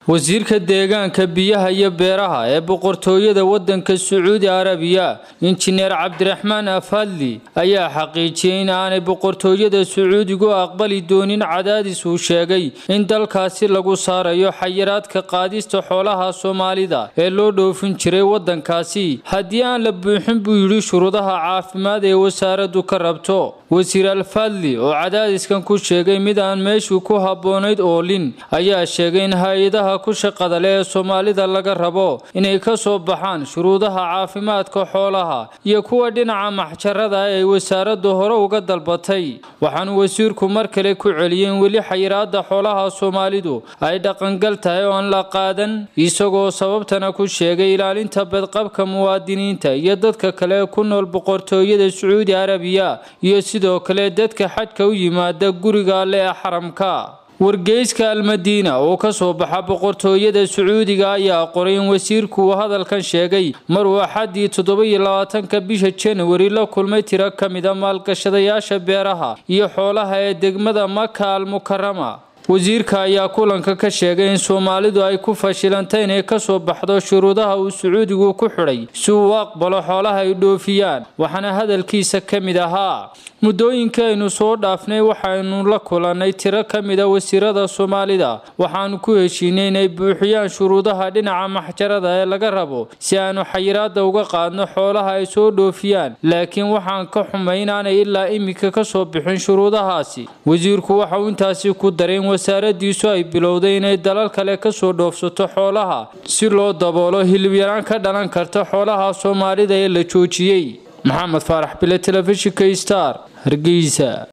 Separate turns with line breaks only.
wasiirka deegaanka biyaha iyo beeraha ee boqortooyada waddanka sacuudi arabiya injineer cabdiraxmaan afadli ayaa xaqiijiyey in aanay boqortooyada sacuudigu aqbali doonin cadaadis uu sheegay in dalkaasi lagu saarayo xayiraadka qaadista xoolaha soomaalida ee loo dhoofin jiray waddankaasi haddii aan la buuxin buu yidhi shuruudaha caafimaad ee wasaaraddu ka rabto wasiir alfadli oo cadaadiskan ku sheegay mid aan meeshuu ku habboonayd oolin ayaa sheegay in hay-adaha ku shaqada leh ee soomaalida laga rabo inay ka soo baxaan shuruudaha caafimaadka xoolaha iyo kuwa dhinaca maxjarada ay wasaaraddu hore uga dalbatay waxaanu wasiirku mar kale ku celiyey in weli xayiraada xoolaha soomaalidu ay dhaqangal tahay oo aan la qaadan isagoo sababtana ku sheegay ilaalinta badqabka muwaadiniinta iyo dadka kale ee ku nool boqortooyada sacuudi arabiya iyo sidoo kale dadka xajka u yimaada guriga alle ee xaramka wargeyska almadiina oo ka soo baxa boqortooyada sacuudiga ayaa qoray in wasiirku uu hadalkan sheegay maruu axaddii toddoba-iyo labaatanka bisha januari la kulmay tiro ka mida maalgashadayaasha beeraha iyo xoolaha ee degmada maka al mukarama wasiirka ayaa kulanka ka sheegay in soomaalidu ay ku fashilantay inay ka soo baxdo shuruudaha uu sacuudigu ku xidhay si uu u aqbalo xoolaha ay dhoofiyaan waxaana hadalkiisa ka mid ahaa muddooyinkii aynu soo dhaafnay waxaynu la kulannay tiro ka mida wasiirada soomaalida waxaanu ku heshiinay inay buuxiyaan shuruudaha dhinaca maxjarada ee laga rabo si aanu xayiraada uga qaadno xoolaha ay soo dhoofiyaan laakiin waxaan ka xumay inaanay ilaa iminka ka soo bixin shuruudahaasi wasiirku waxa uu intaasi ku daray in wasaaradiisu ay bilowday inay dalal kale kasoo dhoofsato xoolaha si loo daboolo hilibyaraan ka dhalan karta xoolaha soomaalida ee la joojiyey maxamed faarax bile telefishinka star hargeysa